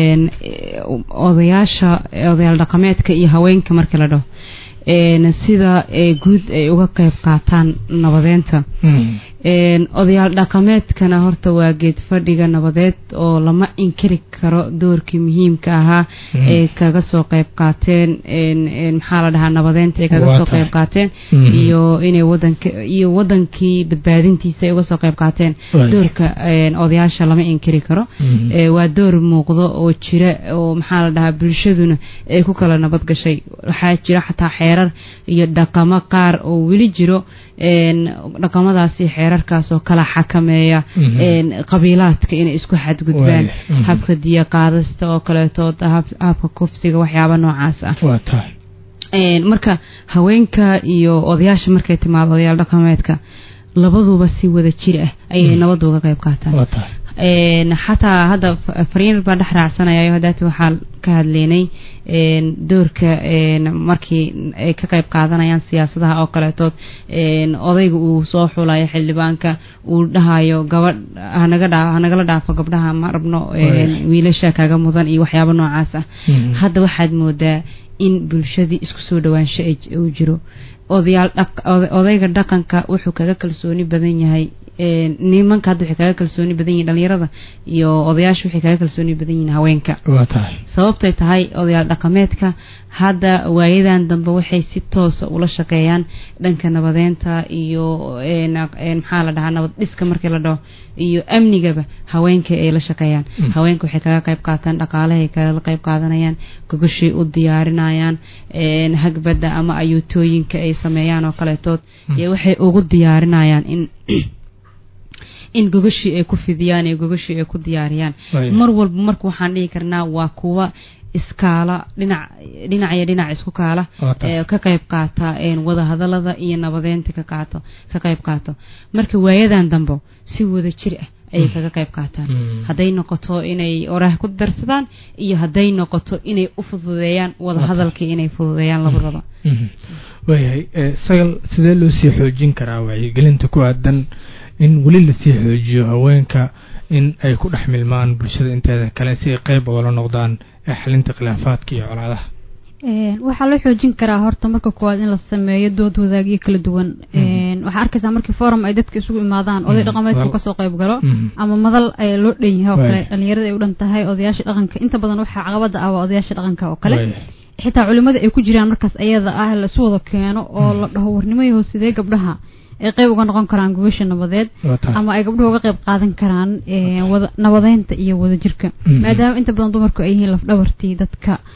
odayaasha odayaal dhaqameedka iyo haweenka markii la dhaho sida guud ay uga qeyb qaataan nabadeynta odayaal dhaqameedkana horta waa geed fadhiga nabadeed oo lama inkiri karo doorkii muhiimka ahaa ay kaga soo qeyb qaateen maxaa la dhahaa nabadeynta ay kaga soo qeyb qaateen iyo inay wadanka iyo wadankii badbaadintiisa ay uga soo qeyb qaateen doorka odayaasha lama inkiri karo waa door muuqdo oo jira oo maxaa la dhahaa bulshaduna ay ku kala nabad gashay waxaa jira xataa xeerar iyo dhaqamo qaar oo weli jiro dhaqamadaasi xeerarkaas oo kala xakameeya qabiilaadka inay isku xadgudbaan habka diya qaadasta oo kaleetood habka kufsiga waxyaaba noocaas ah marka haweenka iyo odayaasha markay timaado odayaal dhaqameedka labaduba si wada jir ah ayay nabadda uga qayb qaataan xataa hadda fariin baa dhex raacsanayayo hadaati waxaa ka hadleynay doorka markii ay ka qayb qaadanayaan siyaasadaha oo kaleetood odayga uu soo xulayo xildhibaanka uu dhahayo gabadh hanaga dhaa hanagala dhaafo gabdhaha ma rabno wiilasha kaga mudan iyo waxyaabo noocaas ah hadda waxaad moodaa in bulshadii isku soo dhawaansho uu jiro odayaal odayga dhaqanka wuxuu kaga kalsooni badan yahay nimanka hadda waxay kaga kalsooni badan yihin dhalinyarada iyo odayaasha waxay kaga kalsooni badan yihin haweenka sababtay tahay odayaal dhaqameedka hadda waayadan dambe waxay si toosa ula shaqeeyaan dhanka nabadeynta iyo maxaa la dhahaa nabad dhiska markii la dhaho iyo amnigaba haweenka ay la shaqeeyaan haweenka waxay kaga qayb qaataan dhaqaalahay kaga qayb qaadanayaan gogoshay u diyaarinayaan hagbadda ama ayuutooyinka ay sameeyaan oo kaleetood iyo waxay ugu diyaarinayaan in in gogashii ay ku fidiyaan ee gogashii ay ku diyaariyaan mar walba marka waxaan dhihi karnaa waa kuwa iskaala dhinac dhinac iyo dhinac isku kaala ka qayb qaata wada hadalada iyo nabadeynta ka qaato ka qayb qaato marka waayadan dambe si wada jir ah ayay kaga qayb qaataan hadday noqoto inay oraah ku darsadaan iyo hadday noqoto inay u fududeeyaan wada hadalkii inay fududeeyaan labadaba waayahay sagal sidee loo sii xoojin karaa wacyigelinta ku aadan in weli lasii xoojiyo haweenka in ay ku dhex milmaan bulshada inteeda kale si ay qeyb ogala noqdaan ee xalinta khilaafaadka iyo colaadaha waxaa loo xoojin karaa horta marka koowaad in la sameeyo dood wadaagyo kala duwan waxaa arkaysaa markii forum ay dadka isugu imaadaan oday dhaqameedku kasoo qayb galo ama madal loo dhan yahay oo kale dhalinyarada ay u dhan tahay odayaasha dhaqanka inta badan waxaa caqabada ah waa odayaasha dhaqanka oo kale xitaa culimada ay ku jiraan markaas ayada ah laisu wada keeno oo la dhaho warnimayaho sidee gabdhaha ay qeyb uga noqon karaan gogasha nabadeed ama ay gabdhuhu uga qeyb qaadan karaan nabadeynta iyo wadajirka maadaama inta badan dumarku ay yihiin lafdhabartii dadka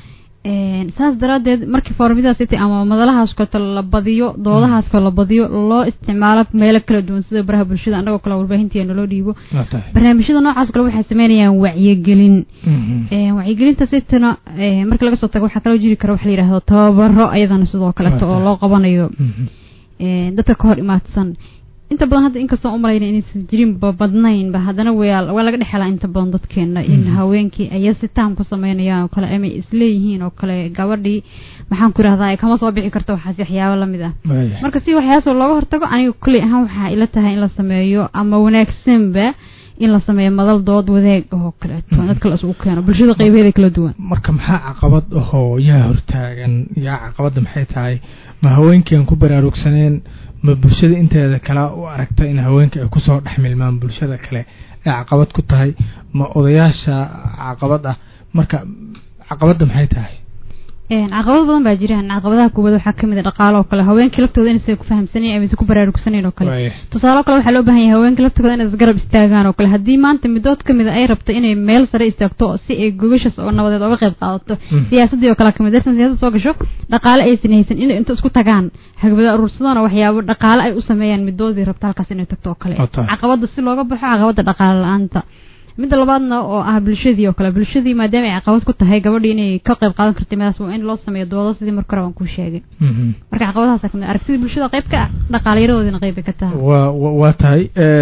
saas daraadeed markii foormadaas ita ama madalahaas koto la badiyo doodahaas ko la badiyo loo isticmaalo meelo kala duwan sida baraha bulshada annagoo kale warbaahintii naloo dhiibo barnaamijyada noocaas kale waxay sameynayaan wacyigelin wacyigelinta sitana markii laga soo tago waxaa kaloo jiri kara waxa la yidhahdo tababaro ayadana sidoo kaleeto oo loo qabanayo dadka ka hor imaadsan inta badan hadda inkastoo umalayna inaysan jirinba badnaynba haddana waa laga dhexelaa inta badan dadkeena in haweenkii aya si taam ku sameynayaan oo kale ama isleeyihiin oo kale gabadhii maxaan ku irahdaa kama soo bixi karto waxaas waxyaabo lamid ah marka si waxyaasoo looga hortago aniga kuley ahaan waxaa ila tahay in la sameeyo ama wanaagsanba in la sameeyo madal dood wadaag oo kaleeto dadka la isugu keeno bulshada qeybaheeda kala duwan marka maxaa caqabad ahoo yaa hortaagan yaa caqabadda maxay tahay ma haweenkii aan ku baraarugsaneen ma bulshada inteeda kale u aragta in haweenka ay kusoo dhex milmaan bulshada kale ay caqabad ku tahay ma odayaasha caqabad ah marka caqabadda maxay tahay caqabado badan baa jiraan caqabadaha koowaad waxaa kamid a dhaqaalo oo kale haweenkii laftooda inaysa ku fahamsanayn ama ku baraarugsaneyn oo kale tusaale o kale waxaa loo bahan yahay haweenkii laftooda inay isgarab istaagaan oo kale haddii maanta midood kamid a ay rabto inay meel sare istaagto si ay gogashas oo nabadeed oga qayb qaadato siyaasadii oo kale kamid dartan siyasada soo gasho dhaqaale aysan haysan inay inta isku tagaan hagbada aruursadona waxyaabo dhaqaale ay u sameeyaan midoodii rabto halkaas inay tagto oo kale caqabada si looga baxo caqabada dhaqaale la-aanta midda labaadna oo ah bulshadii oo kale bulshadii maadaama ay caqabad ku tahay gabadhii inay ka qayb qaadan karta meelaas waa in loo sameeyo doodo sidii marka hore waan kuu sheegay marka caqabadahaas kamid aragtida bulshada qayb ka ah dhaqaalayadoodina qayb bay ka tahay waa waa tahay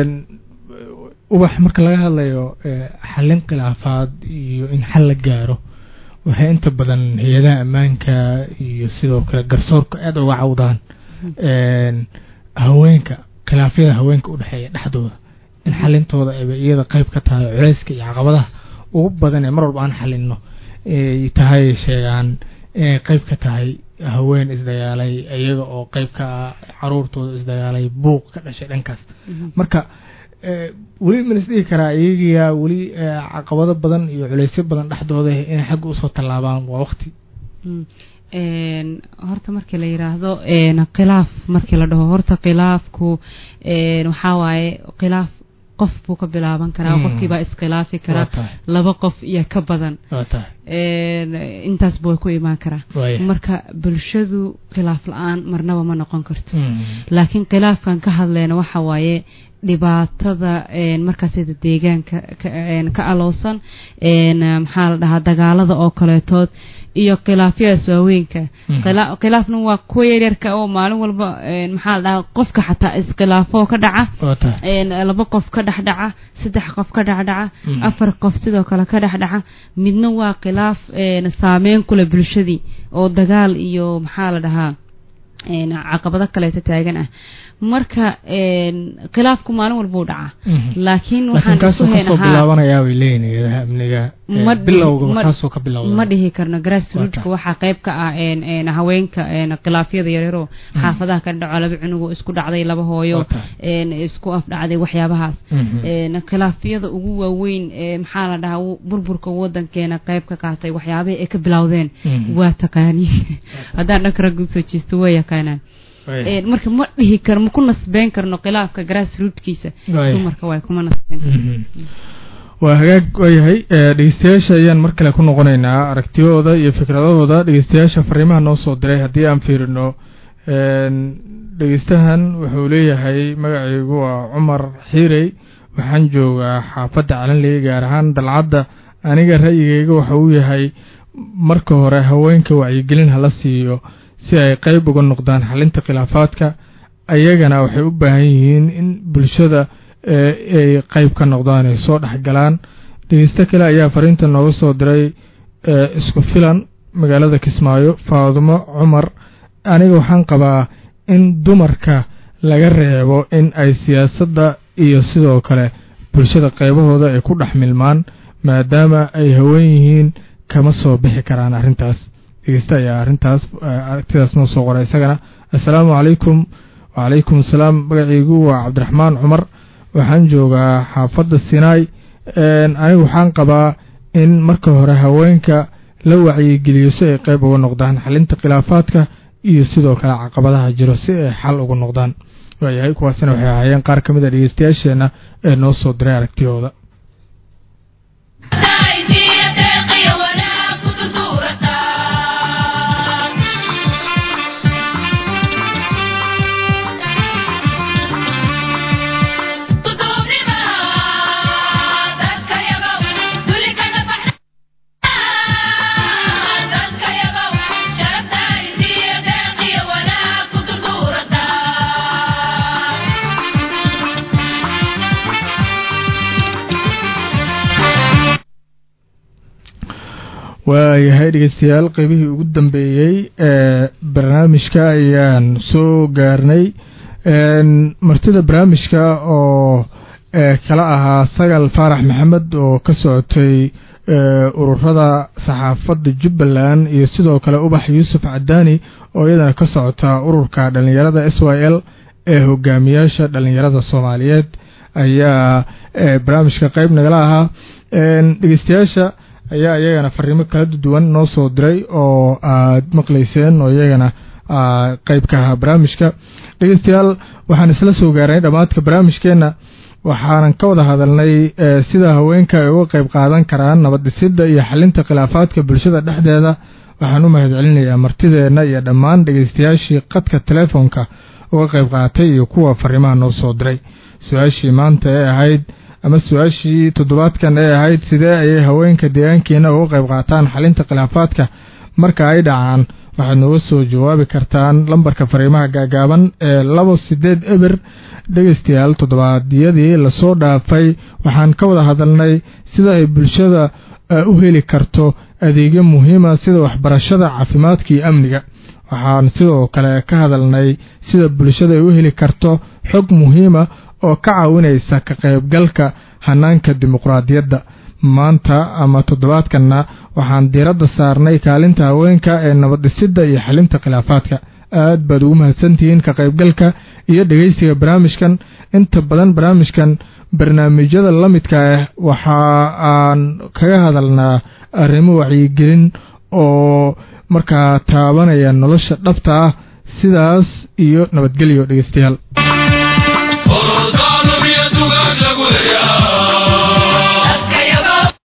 ubax marka laga hadlayo xallin khilaafaad iyo in xal la gaaro waxay inta badan hay-adaha ammaanka iyo sidoo kale garsoorka aada uga cawdaan haweenka khilaafyada haweenka udhexeeya dhexdooda in xalintooda ayba iyada qayb ka tahay culeyska iyo caqabadaha ugu badan ee mar walba aan xalino ay tahay sheegaan inay qayb ka tahay haween isdagaalay iyaga oo qayb ka ah caruurtooda isdagaalay buuq ka dhashay dhankaas marka weli ma lisdhigi karaa iyagiyaa weli caqabado badan iyo culeysyo badan dhexdooda inay xagga usoo tallaabaan waa waqti horta markii la yiraahdo khilaaf markii la dhaho horta khilaafku waxaa waaye khilaaf qof buu ka bilaaban karaa qofkiibaa iskhilaafi karaa laba qof iyo ka badan intaasba way ku imaan karaa marka bulshadu khilaaf la-aan marnaba ma noqon karto laakiin khilaafkan ka hadleyna waxa waaye dhibaatada markaasda deegaanka ka aloosan maxaa la dhahaa dagaalada oo kaleetood iyo khilaafyadaas waaweynka khilaafna waa kuwa yaryarka oo maalin walba maxaa la dhahaa qofka xataa iskhilaafoo ka dhaca laba qof ka dhex dhaca saddex qof ka dhexdhaca afar qof sidoo kale ka dhex dhaca midna waa khilaaf saameyn kule bulshadii oo dagaal iyo maxaa la dhahaa caqabado kaleeto taagan ah marka khilaafku maalin walbuu dhacaa laakiin ma dhihi karno grassrootska waxaa qayb ka ah haweenka khilaafyada yaryaro xaafadaha ka dhaco laba cunugoo isku dhacday laba hooyo isku afdhacday waxyaabahaas khilaafyada ugu waaweyn maxaa la dhahaa burburka wadankeena qayb ka qaatay waxyaabaha ay ka bilowdeen waa taqaaniin haddaan dhanka ragga usoo jeesto waa yaqaanaan marka ma dhihi karo ma ku nasbeyn karno khilaafka grassrootkiisa dumarka waay kuma nasbeyn waa hagaag waayahay dhegeystayaasha ayaan mar kale ku noqonaynaa aragtiyahooda iyo fikradahooda dhegeystayaasha fariimaha noo soo diray haddii aan fiirino dhegeystahan wuxuu leeyahay magacaygu waa cumar xiirey waxaan joogaa xaafadda calanley gaar ahaan dalcadda aniga ra'yigayga waxa uu yahay marka hore haweenka wacyigelin hala siiyo si ay qayb uga noqdaan xalinta khilaafaadka ayagana waxay u baahan yihiin in bulshada ay qayb ka noqdaan ay soo dhexgalaan dhegeysto kale ayaa fariinta nooga soo diray isku filan magaalada kismaayo faadumo cumar aniga waxaan qabaa in dumarka laga reebo in ay siyaasadda iyo sidoo kale bulshada qaybahooda ay ku dhex milmaan maadaama ay haween yihiin kama soo bixi karaan arrintaas dhegeysta ayaa arrintaas aragtidaas noo soo qoray isagana assalaamu calaykum wacalaykum assalaam magacaygu waa cabdiraxmaan cumar waxaan joogaa xaafadda sinaai anigu waxaan qabaa in marka hore haweenka la wacyigeliyo si ay qayb uga noqdaan xalinta khilaafaadka iyo sidoo kale caqabadaha jiro si ay xal uga noqdaan waayahay kuwaasina waxay ahaayeen qaar ka mid a dhegeystayaasheenna ee noo soo diray aragtiyooda waayahay dhegeystayaal qeybihii ugu dambeeyey ee barnaamijka ayaan soo gaarnay martida barnaamijka oo kala ahaa sagal faarax maxamed oo ka socotay ururada saxaafadda jubbaland iyo sidoo kale ubax yuusuf cadaani oo iyadana ka socota ururka dhallinyarada s y l ee hogaamiyaasha dhallinyarada soomaaliyeed ayaa barnaamijka qeyb nagala ahaa dhegeystayaasha ayaa iyagana fariimo kala duwan noo soo diray oo aad maqlayseen oo iyagana qeyb ka ahaa barnaamijka dhegeystayaal waxaan isla soo gaarnay dhammaadka barnaamijkeenna waxaanan ka wada hadalnay sida haweenka ay uga qeyb qaadan karaan nabad dhisidda iyo xalinta khilaafaadka bulshada dhexdeeda waxaan u mahad celinayaa martideenna iyo dhammaan dhegeystayaashii qadka telefoonka uga qeyb qaatay iyo kuwa fariimaha noo soo diray su-aashii maanta ee ahayd ama su-aashii toddobaadkan ee ahayd sidee ayay haweenka deegaankeena uga qayb qaataan xalinta khilaafaadka marka ay dhacaan waxaad nooga soo jawaabi kartaan lambarka fariimaha gaagaaban ee labo sideed eber dhegeystayaal toddobaadyadii lasoo dhaafay waxaan ka wada hadalnay sida ay bulshada u heli karto adeegyo muhiima sida waxbarashada caafimaadka iyo amniga waxaan sidoo kale ka hadalnay sida bulshada ay u heli karto xog muhiima oo ka caawinaysa ka qaybgalka hanaanka dimuqraadiyadda maanta ama toddobaadkanna waxaan diiradda saarnay kaalinta haweenka ee nabaddhisidda iyo xalinta khilaafaadka aad baad ugu mahadsantihiin ka qaybgalka iyo dhegeysiga barnaamijkan inta badan barnaamijkan barnaamijyada la midka ah waxa aan kaga hadalnaa arrimo wacyigelin oo markaa taabanaya nolosha dhabta ah sidaas iyo nabadgelyo dhegeystayaal